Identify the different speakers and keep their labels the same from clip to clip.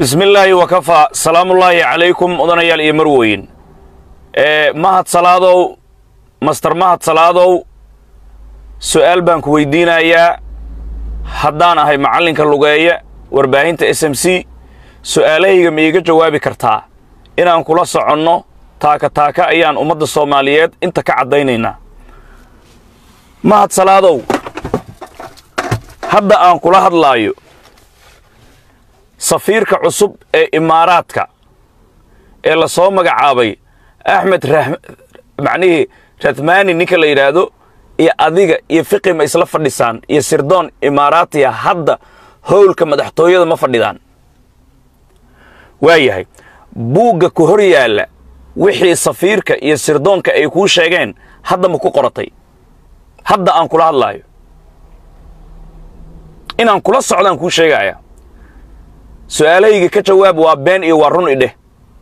Speaker 1: bismi illaahi wakafaa salaamullaahi calaykum odanayaal iyo marweyn ee mahad salaadow master mahad salaadow su'aal baan ku weydiinayaa haddaan ahay macallinka lugeeya warbaahinta s m c su'aalahayga ma iiga jawaabi kartaa inaan kula soconno taaka taaka ayaan ummadda soomaaliyeed inta ka caddaynaynaa mahad salaadow hadda aan kula hadlaayo safiirka cusub ee imaaraadka ee la soo magacaabay axmed macnihii rathmani ninka la yidhaahdo iyo adiga iyo fiqi ma isla fadhisaan iyo sirdoon imaaraatiya hadda howlka madaxtooyada ma fadhidaan waa yahay buugga ku hor yaalla wixii safiirka iyo sirdoonka ay kuu sheegeen hadda ma ku qoratay hadda aan kula hadlaayo inaan kula socdaan kuu sheegaya su'aalahayga ka jawaab waa been iyo waa run idheh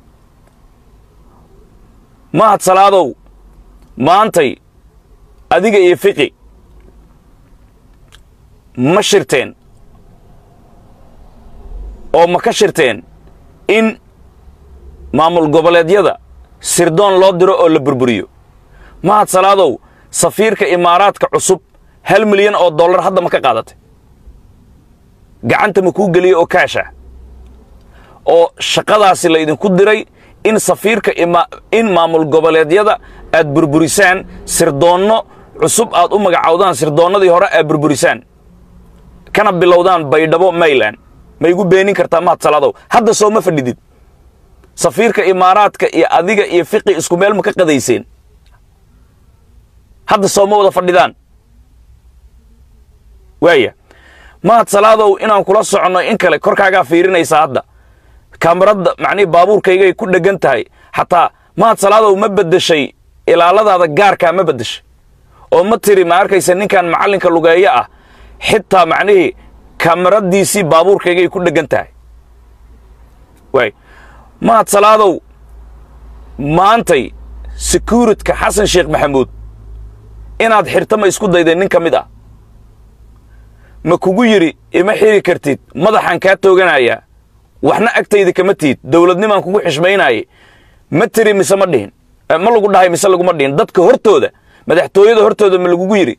Speaker 1: mahad salaadow maantay adiga iyo fiqi ma shirteen oo ma ka shirteen in maamul goboleedyada sirdoon loo diro oo la burburiyo mahad salaadow safiirka imaaraadka cusub hal milyan oo dollar hadda ma ka qaadatay gacanta ma kuu geliya oo kaasha oo shaqadaasi laydinku diray in safiirka in maamul goboleedyada aad burburisaan sirdoonno cusub aad u magacowdaan sirdoonnadii hore aad burburisaan kana bilowdaan baydhabo mayland ma igu beenin kartaa mahad salaadow hadda soo ma fadhidid safiirka imaaraadka iyo adiga iyo fiqi isku meel ma ka qadayseen hadda soo ma wada fadhidaan waaya mahad salaadow inaan kula soconno in kale korkaagaa fiirinaysaa hadda kaamarada macnihii baabuurkaygay ku dheggan tahay xataa mahad salaadow ma beddeshay ilaaladaada gaarkaa ma beddeshay oo ma tiri ma arkaysa ninkan macallinka lugeeyo ah xitaa macnihii kaamaradiisii baabuurkaygay ku dheggan tahay waay mahad salaadow maantay securitka xasan sheekh maxamuud inaad xirta ma isku daydeen nin ka mid ah ma kugu yidhi ima xiri kartid madaxaan kaa tooganayaa waxna agtayda kama tiid dowladnimaan kugu xishmaynaayay ma tiri mise ma dhihin ma lagu dhahay mise laguma dhihin dadka hortooda madaxtooyada hortooda ma lagugu yidhi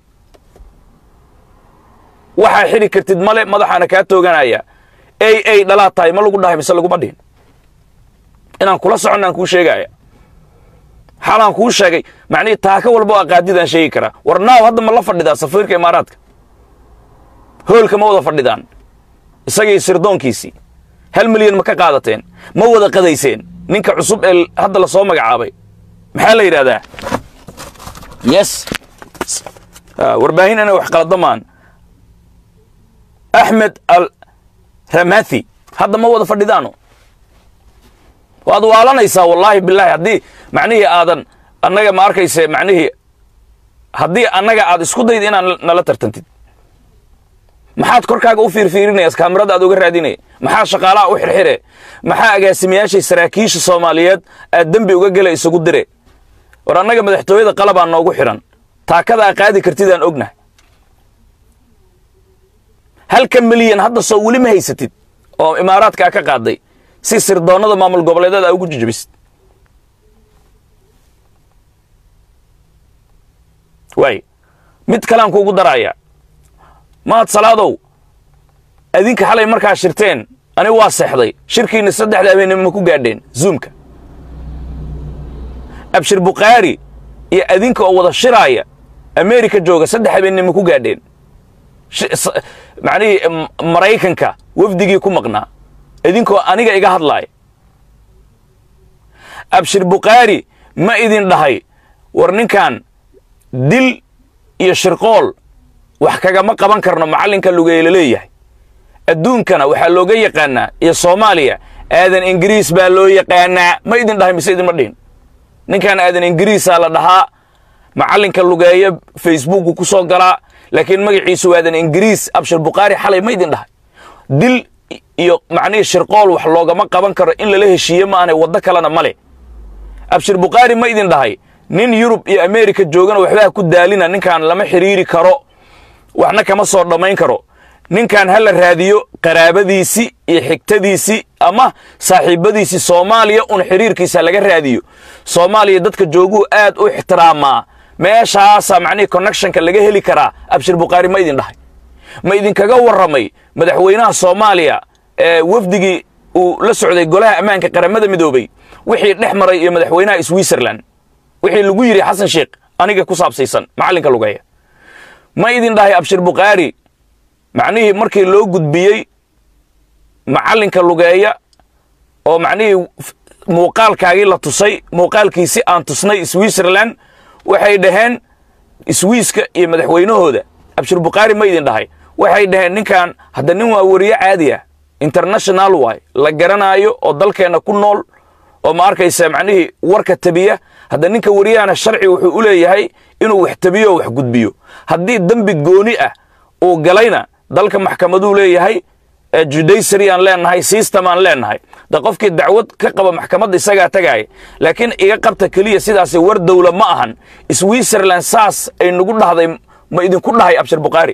Speaker 1: waxaa xiri kartid male madaxaana kaa tooganaya ey ey dhalaad tahay ma lagu dhahay mise laguma dhihin inaan kula soconnaan kuu sheegaya xalaan kuu sheegay macnihii taaka walba oo aqaadidaan sheegi karaa war naaw hadda ma la fadhidaa safiirka imaaraadka hoolka ma wada fadhidaan isagii sirdoonkiisii hal milyan ma ka qaadateen ma wada qadayseen ninka cusub ee hadda la soo magacaabay maxaa la yidhahdaa yes warbaahin inay wax qaladamaan axmed al ramathi hadda ma wada fadhidaano waad waalanaysaa wallaahi bilaahi haddii macnihii aadan annaga ma arkayse macnihii haddii annaga aad isku dayd inaad nala tartantid maxaad korkaaga u fiirfiirinayas kaamirada aad uga raadinaya maxaa shaqaalaha u xirxire maxaa agaasimayaashay saraakiisha soomaaliyeed aad dembi uga gela isugu dire war annaga madaxtooyada qalabaa noogu xidhan taakadaa qaadi kartidaan ognahay halka milyan hadda soo weli ma haysatid oo imaaraadkaa ka qaaday si sirdoonnada maamul goboleedyada aa ugu jijabisid waay mid kalean kuugu daraaya mahad salaadow adinka xalay markaa shirteen ani waa seexday shirkiinna saddexda habeennimo ma ku gaadheen zuumka abshir bukhaari iyo adinka oo wada shiraaya ameerika jooga saddex habeennimo ku gaadheen macnihii maraykanka wafdigii ku maqnaa idinkoo aniga iga hadlaaya abshir bukhaari ma idin dhahay war ninkan dil iyo shirqool wax kagama qaban karno macallinka lugeeyla leeyahay adduunkana waxaa looga yaqaanaa iyo soomaaliya aadan ingiriis baa loo yaqaanaa ma idin dhahay mise idinma dhihin ninkan aadan ingiriisaa la dhahaa macallinka lugeeya facebooku ku soo galaa laakiin magaciisu aadan ingiriis abshir bukhaari xalay ma idin dhahay dil iyo macnihii shirqool wax loogama qaban karo in lala heshiiye maanay waddo kalena ma leh abshir bukhaari ma idin dhahay nin yurub iyo ameerika joogana waxbaa ku daalina ninkan lama xidhiiri karo waxna kama soo dhammayn karo ninkan ha la raadiyo qaraabadiisii iyo xigtadiisii ama saaxiibbadiisii soomaaliya un xiriirkiisa laga raadiyo soomaaliya dadka jooguu aad u ixtiraamaa meeshaasaa macnihii connectionka laga heli karaa abshir bukhaari ma idin dhahay ma idinkaga warramay madaxweynaha soomaaliya ee wafdigii uu la socday golaha ammaanka qaramada midoobey wixii dhex maray iyo madaxweynaha switzerland wixii lagu yidhi xasan sheekh aniga ku saabsaysan macallinka lugeeya ma idin dhahay abshir bukhaari macnihii markii loo gudbiyey macallinka lugeeya oo macnihii muuqaalkaagii la tusay muuqaalkiisi aan tusnay switzerland waxay dhaheen swiiska iyo madaxweynahooda abshir bukhaari ma idin dhahay waxay dhaheen ninkan hadda nin waa wariye caadi ah international waay la garanaayo oo dalkeenna ku nool oo ma arkaysa macnihii warka tabiya hadda ninka wariyahana sharci wuxuu u leeyahay inuu wax tabiyo oo wax gudbiyo haddii dembi gooni ah uu galayna dalka maxkamaduu leeyahay judaycary aan leenahay system aan leenahay da qofkii dacwad ka qaba maxkamadda isagaa tagaaya laakiin iga qabta keliya sidaasi war dowla ma ahan switzerland saas ay nagu dhahday ma idinku dhahay abshir bukhaari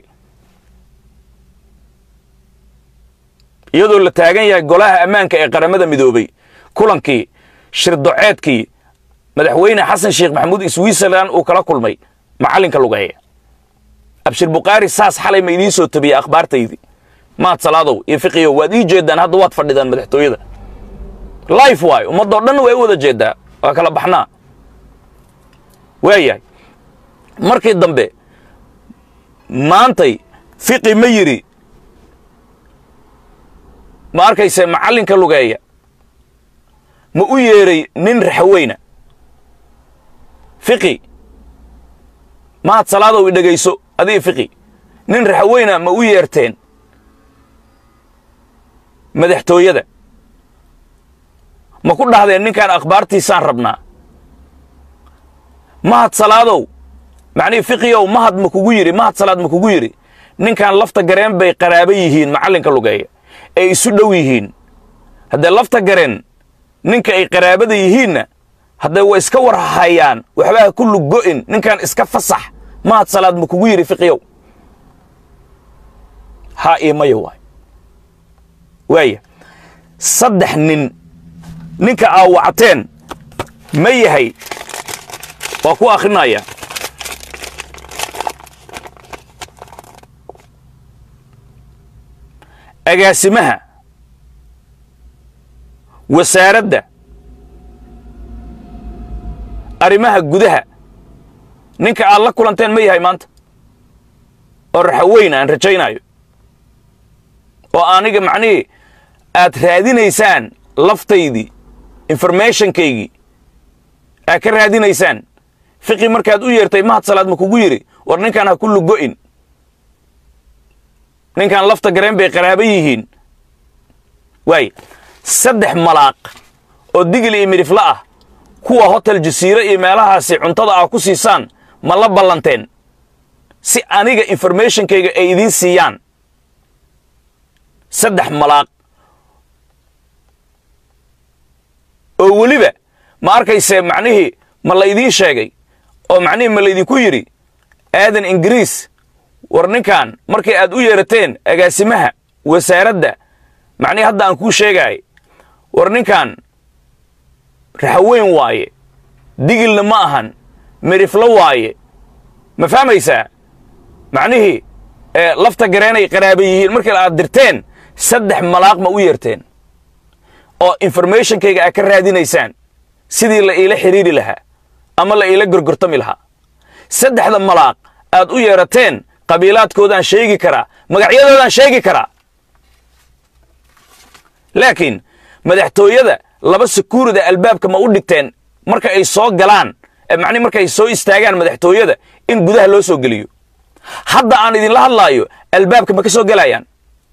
Speaker 1: iyadoo la taagan yahay golaha ammaanka ee qaramada midoobey kulankii shirdoceedkii madaxweyne xasan sheekh maxamuud switzerland uu kala kulmay macallinka lugeeya abshir bukhaari saas xalay ma idiin soo tabiyey akhbaartaydii maad salaadow iyo fiqiyow waad ii jeeddaan hadda waad fadhidaan madaxtooyada life waay ummaddoo dhan way u wada jeeddaa waa kala baxnaa waayahay markii dambe maantay fiqi ma yidhi ma arkayse macallinka lugeeya ma u yeedhay nin raxaweyna fiqi maad salaadow i dhegayso adii fiqi nin raxaweyna ma u yeerteen madaxtooyada ma ku dhahdeen ninkaan akhbaartiisaan rabnaa mahad salaadow macnihii fiqiyow mahad ma kugu yidhi mahad salaad ma kugu yidhi ninkaan lafta gareen bay qaraaba yihiin macallinka lugeeya ay isu dhow yihiin haddee lafta gareen ninka ay qaraabada yihiinna haddee way iska war hayaan waxbaa ku luggo'in ninkaan iska fasax mahad salaad ma kugu yidhi fiqiyow haa iyo maya waay waaya saddex nin ninka aa wacteen ma yahay waa ku akhrinaya agaasimaha wasaaradda arrimaha gudaha ninka aad la kulanteen ma yahay maanta oo raxaweyna aan rajaynaayo oo aniga macnihii aad raadinaysaan laftaydii informationkaygii aad ka raadinaysaan fiqi markaad u yeertay mahad salaad ma kugu yidhi war ninkaan ha ku lugo'in ninkaan lafta gareen bay qaraaba yihiin waay saddex malaaq oo digil iyo midhifla ah kuwa hotel jasiire iyo meelahaasi cuntada aa ku siisaan ma la ballanteen si aniga informationkayga ay idiin siiyaan saddex malaaq oo weliba ma arkayse macnihii ma laydiin sheegay oo macnihii ma laydinku yidhi aadan ingiriis war ninkan markay aad u yeerateen agaasimaha wasaaradda macnihii hadda aan kuu sheegaay war ninkan raxaweyn waaye digilna ma ahan midhiflo waaye ma fahmaysaa macnihii lafta gareenay qaraaba yihiin markii aad dirteen saddex malaaq ma u yeerteen oo informationkayga aad ka raadinaysaan sidii la iila xidhiiri lahaa ama la iila gorgortami lahaa saddexda malaaq aad u yeerateen qabiilaadkoodaan sheegi karaa magacyadoodaan sheegi karaa laakiin madaxtooyada laba sekurida albaabka ma u dhigteen marka ay soo galaan macni marka ay soo istaagaan madaxtooyada in gudaha loo soo geliyo hadda aan idinla hadlaayo albaabka ma ka soo gelayaan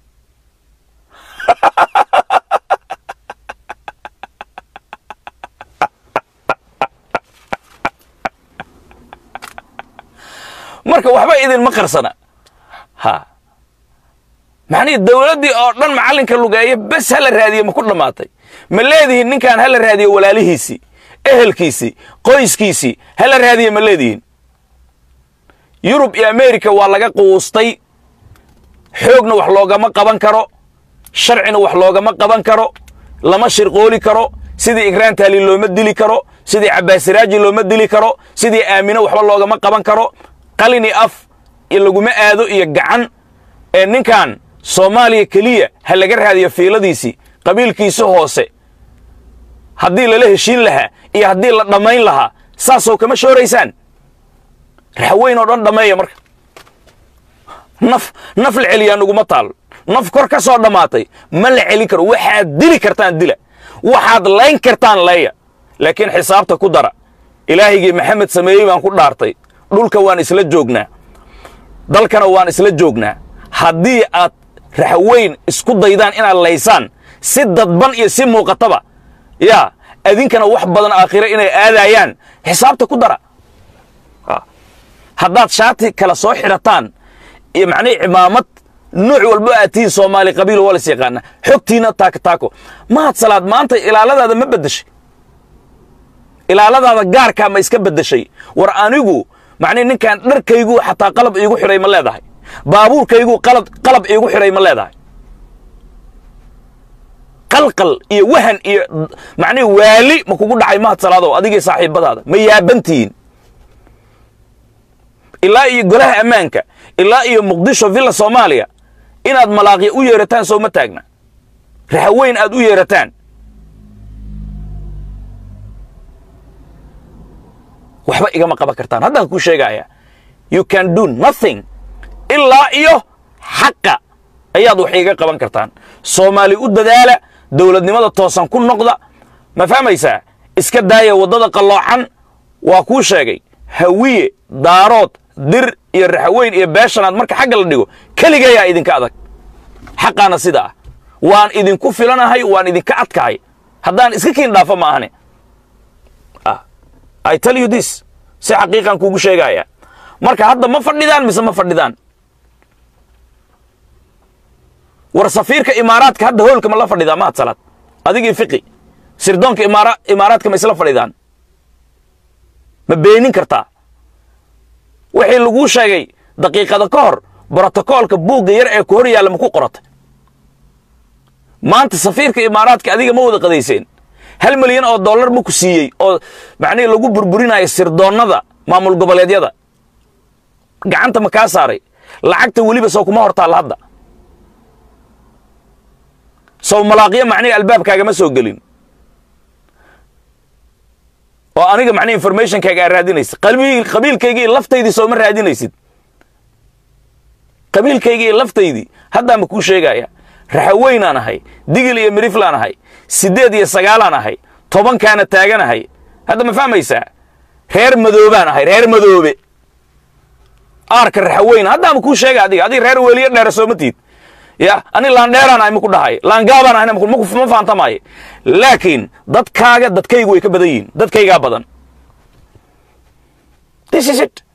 Speaker 1: marka waxba idinma qarsana ha macnihii dawladdii oo dhan macallinka lugeeya bes hala raadiye ma ku dhammaatay ma leedihiin ninkan hala raadiyo walaalihiisii ehelkiisii qoyskiisii hala raadiye ma leedihiin yurub iyo america waa laga quustay xoogna wax loogama qaban karo sharcina wax loogama qaban karo lama shirqooli karo sidii igraan taali looma dili karo sidii cabbaasiraaji looma dili karo sidii aamino waxba loogama qaban karo qalini af iyo laguma aado iyo gacan ee ninkan soomaaliya keliya ha laga raadiyo fiiladiisii qabiilkiisa hoose haddii lala heshiin lahaa iyo haddii la dhammayn lahaa saasoo kama shooraysaan raxweyn oo dhan dhammeeya marka naf naf la celiyaa nuguma taal naf kor ka soo dhammaatay ma la celin karo waxaad dili kartaan dila waxaad layn kartaan leeya laakiin xisaabta ku dara ilaahigii maxamed sameeyey baan ku dhaartay dhulka waan isla joognaa dalkana waan isla joognaa haddii aad raxweyn isku daydaan inaad laysaan si dadban iyo si muuqataba yaa adinkana wax badan aakhiro inay aadayaan xisaabta ku dara haddaad shaati kala soo xidhataan iyo macnihii cimaamad nuuc walba aad tihiin soomaali qabiil waa las yaqaana xogtiina taako taako mahad salaad maanta ilaaladaada ma beddeshay ilaaladaada gaarkaa ma iska beddeshay war anigu macnihi ninkan dharkaygu xataa qalab iigu xidhay ma leedahay baabuurkaygu qalab qalab iigu xidhay ma leedahay qalqal iyo wahan iyo macnihi waali ma kugu dhacay mahad salaadow adigii saaxiibadaada ma yaabantihiin ilaa iyo golaha ammaanka ilaa iyo muqdisho villa soomaaliya inaad malaaqya u yeerataan soo ma taagna raxaweyn aad u yeerataan waxba igama qaban kartaan haddaan kuu sheegaya you can do nothing ilaa iyo xaqa ayaad wax iiga qaban kartaan soomaali u dadaala dowladnimada toosan ku noqda ma fahmaysaa iska daaya waddada qalloocan waa kuu sheegay hawiye daarood dir iyo raxweyn iyo beeshanaad marka xagga la dhigo keligayaa idinka adag xaqaana sida ah waan idinku filanahay waan idinka adkahay haddaan iska kiin dhaafo ma ahane i tell you this si xaqiiqan kuugu sheegaya marka hadda ma fadhidaan mise ma fadhidaan war safiirka imaaraadka hadda hoolka ma la fadhidaa mahad salaad adigii fiqi sirdoonka imaara imaaraadka ma isla fadhidaan ma beenin kartaa wixii laguu sheegay daqiiqada ka hor brotokoolka buugga yar ee ku hor yaalla ma ku qoratay maanta safiirka imaaraadka adiga ma wada qadayseen hal milyan oo dollar ma ku siiyey oo macnihii lagu burburinayo sirdoonnada maamul goboleedyada gacanta ma kaa saaray lacagta weliba sow kuma hor taalla hadda sow malaaqyo macnihii albaabkaagama soo gelin oo aniga macnihi informationkaaga aad raadinaysid qabiilkaygii laftaydii sooma raadinaysid qabiilkaygii laftaydii haddaa ma kuu sheegaya raxaweynaan ahay digil iyo miriflaan ahay siddeed iyo sagaalaan ahay tobankaana taaganahay hadda ma fahmaysaa reer madoobaan ahay reer madoobe aarka raxaweyn haddaa ma kuu sheega adiga adiga reer weliyo dheera sooma tiid ya ani laandheeraan ahay maku dhahay laangaabaan ahayna ma fahantamaayo laakiin dadkaaga dadkaygu way ka badan yihiin dadkaygaa badan this is it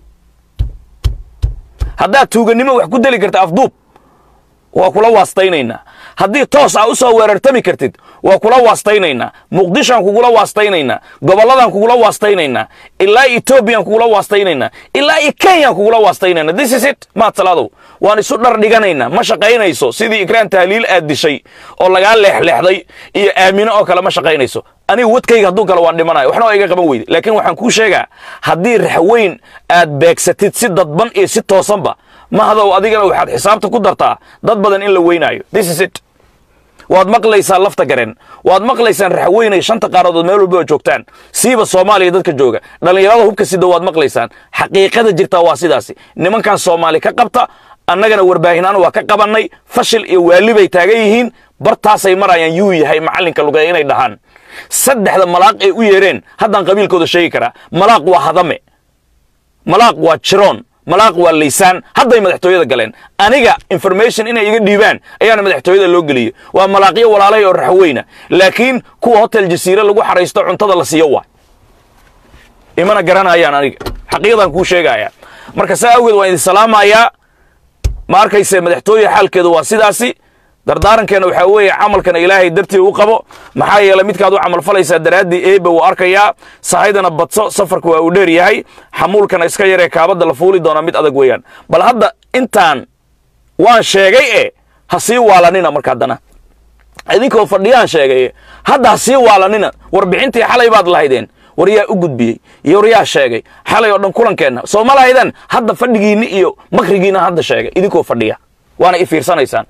Speaker 1: haddaad tuugannimo wax ku deli karta afduub waa kula waastaynaynaa haddii toos aa u soo weerartami kartid waa kula waastaynaynaa muqdishoan kugula waastaynaynaa gobolladaan kugula waastaynaynaa ilaa etoobiyaan kugula waastaynaynaa ilaa iyo kenyaan kugula waastaynayna this is it maad salaadow waan isu dhar dhiganaynaa ma shaqaynayso sidii ikraan tahliil aad dishay oo lagaa leexleexday iyo aamino oo kale ma shaqaynayso aniga wadkayga hadduu kale waan dhimanayo waxna waa iga qaban weyde laakiin waxaan kuu sheegaa haddii raxweyn aad beegsatid si dadban iyo si toosanba mahadow adigana waxaad xisaabta ku dartaa dad badan in la weynaayo this is it waad maqlaysaa lafta garen waad maqlaysaan raxweynay shanta qaaradood meel walba oo joogtaan siiba soomaaliya dadka jooga dhallinyarada hubka sida waad maqlaysaan xaqiiqada jirtaa waa sidaasi nimankan soomaali ka qabta annagana warbaahinaan waa ka qabannay fashil iyo waali bay taagan yihiin bartaasay marayaan yuu yahay macallinka lugeeya inay dhahaan saddexda malaaq ay u yeereen haddaan qabiilkooda sheegi karaa malaaq waa hadame malaaq waa jiroon malaaq waa laysaan hadday madaxtooyada galeen aniga information inay iga dhiibaan ayaana madaxtooyada loo geliyey waa malaaqyo walaalay oo raxweyna laakiin kuwa hotel jasiire lagu xaraysto cuntada la siiyo waay imana garanayaan aniga xaqiiqdan kuu sheegaya marka saa awgeed waan idin salaamayaa ma arkayse madaxtooye xaalkeedu waa sidaasi dardaarankeena waxaa weeye camalkana ilaahay dartii u qabo maxaa yeeley midkaad u camalfalaysaa daraaddii eebe wuu arkayaa sahaydana badso safarka waa uu dheer yahay xamuulkana iska yaree kaabadda la fuuli doonaa mid adag weeyaan bal hadda intaan waan sheegay e ha sii waalanina marka haddana idinkoo fadhiyaan sheegay hadda ha sii waalanina warbixintii xalay baad lahaydeen war yaa u gudbiyey iyo war yaa sheegay xalay oo dhan kulankeenna soo ma lahaydeen hadda fadhigiinni iyo makrigiina hadda sheegay idinkoo fadhiya waana i fiirsanaysaan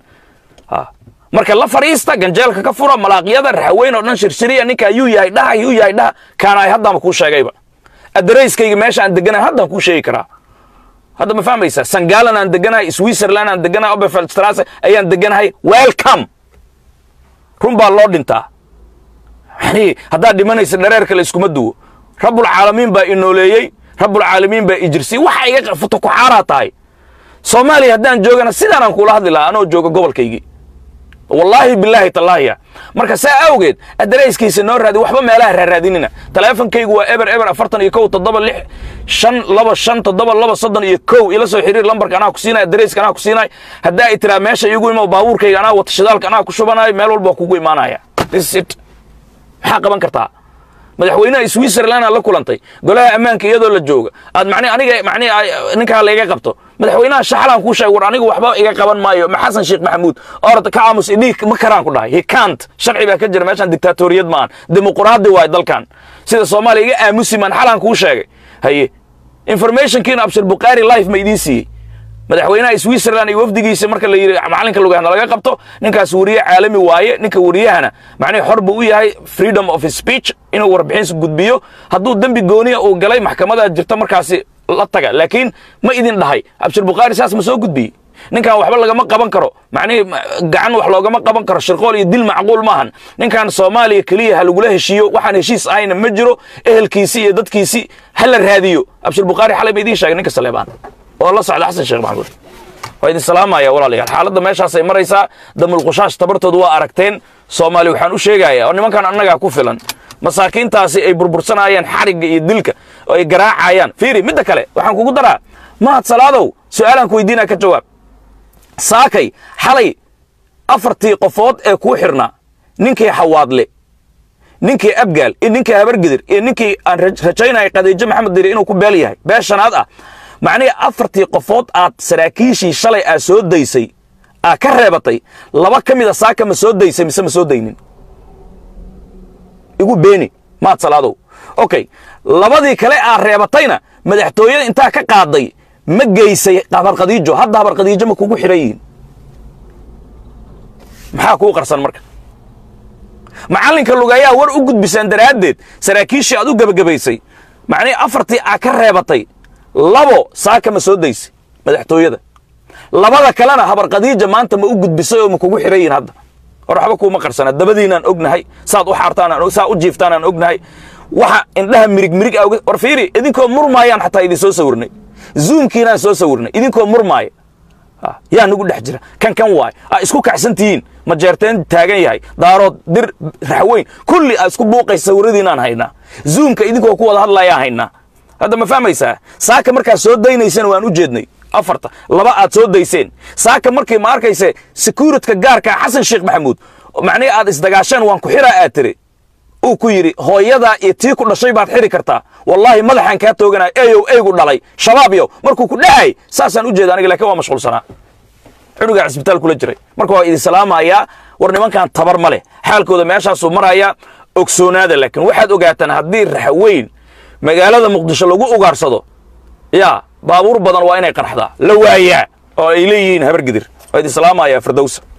Speaker 1: marka la fadhiista ganjeelka ka fura malaaqyada raxaweyn oo dhan shirshiriya ninkaa yuu yahay dhaha yuu yahay dhaha kaana ay haddaama kuu sheegayba adarayskayga meesha aan deganahay haddaan kuu sheegi karaa hadda ma fahmaysaa sangalan aan deganahay switzerland aan deganahay oberfeldstrasse ayaan deganahay welcome run baa loo dhintaa yani haddaad dhimanaysa dhareerka la iskuma duwo rabbulcaalamiin baa inooleeyey rabbulcaalamiin baa ijirsiyey waxa iga futukuxaaraa tahay soomaaliya haddaan joogana sidaanaan kuula hadli lahaa anoo jooga gobolkaygii wallaahi bilaahi tallaahiya marka saa awgeed adarayskiisa noo raadi waxba meelaha raaraadinina taleefonkaygu waa eber eber afartan iyo kow toddoba lix shan laba shan toddoba laba soddon iyo kow ila soo xiriir lambarka anaa ku siinay adarayska anaa ku siinay haddaa ay tiraa meesha iigu imo baabuurkayga anaa wata shidaalka anaa ku shubanayo meel walba waa kugu imaanaya this it maxaa qaban kartaa madaxweynaha switzerland aad la kulantay golaha ammaanka iyadoo la jooga aad mani aniga mani ninkaa layga qabto madaxweynaha shaxalaan kuu sheeg war anigu waxba iga qaban maayo ma xasan sheekh maxamuud orod ka aamus idhiig ma karaan ku dhahay hikant sharci baa ka jira meeshaan dictaatoriyad maahan dimuquraadi waay dalkan sida soomaaliya iga aamusi maan xalaan kuu sheegay haye informationkiina abshir bukhaari life ma idiin siiyey madaxweynaha switzerland iyo wafdigiisa marka la yidhi macalinka lugahna laga qabto ninkaas weriye caalami waaye ninka weriyahana macnihi xor buu u yahay freedom of speech inuu warbixinsa gudbiyo hadduu dembi gooniya uu galay maxkamadaa jirta markaasi la taga laakiin ma idin dhahay abshir bukhaari saas ma soo gudbiyey ninkan waxba lagama qaban karo macnihi gacan wax loogama qaban karo shirqool iyo dil macquul maahan ninkan soomaaliya keliya ha lagula heshiiyo waxaan heshiis ahayna ma jiro ehelkiisii iyo dadkiisii ha la raadiyo abshir bukhaari xalay ma idiin sheegay ninka saleebaan oo la socda xasan sheekh maxamuud waa idin salaamaya walaalayaal xaaladda meeshaasay maraysaa damulqushaash tabartooda waa aragteen soomaali waxaan u sheegayaa oo nimankan annagaa ku filan masaakiintaasi ay burbursanaayeen xarigga iyo dilka oo ay garaacayaan fiiri midda kale waxaan kugu daraa mahad salaadow su'aalaan ku weydiinaa ka jawaab saakay xalay afartii qofood ee kuu xirnaa ninkii xawaadle ninkii abgaal iyo ninkii habargidir iyo ninkii aan rajaynaya khadiijo maxamed diri inuu ku beel yahay beel shanaad ah macnihii afartii qofood aad saraakiishii shalay aad soo daysay aad ka reebatay laba ka mida saaka ma soo daysay mise ma soo daynin igu beeni maad salaadow okay labadii kale aad reebatayna madaxtooyada intaa ka qaaday ma geysay habarkhadiijo hadda habarkhadiijo ma kugu xidhan yihiin maxaa kuu qarsan marka macallinka lugayaa war u gudbisaan daraaddeed saraakiishii aad u gebagabaysay macnihii afartii aad ka reebatay labo saaka ma soo daysay madaxtooyada labada kalena habarkhadiija maanta ma u gudbisay oo ma kugu xidhan yihiin hadda hor waxba kuuma qarsana dabadiinaan ognahay saad u xaartaan saa u jiiftaan aan ognahay waxa indhaha mirig mirig a war fiiri idinkoo murmaayaan xataa idin soo sawirnay zuumkiinaan soo sawirnay idinkoo murmaaya yaa nagu dhex jira kan kan waay aa isku kacsan tihiin ma jeerteen taagan yahay daarood dir raxweyn kulli aa isku buuqaysa sawiradiinaan haynaa zuumka idinkoo ku wada hadlayaan haynaa hadda ma fahmaysaa saaka markaad soo daynaysana waan u jeednay afarta laba aad soo dayseen saaka markii ma arkayse securitka gaarkaa xasan sheekh maxamuud macnihi aad isdagaasheen waan ku xiraa aad tiri uu ku yidhi hooyadaa iyo tii ku dhashay baad xiri kartaa wallaahi madaxaan kaa tooganaya eeyow eygu dhalay shabaab yow markuu ku dhahay saasaan u jeeda aniga lakin waa mashquulsanaa cunugaa cisbitaal kula jiray marka waa idin salaamayaa war nimankan tabar ma leh xaalkooda meeshaasuu marayaa ogsoonaada laakiin waxaad ogaataan haddii raxweyn magaalada muqdisho lagu ugaarsado yaa baabuur badan waa inay qarxdaa la waayaa oo ay leeyihiin habargidir waa idin salaamayaa firdowsa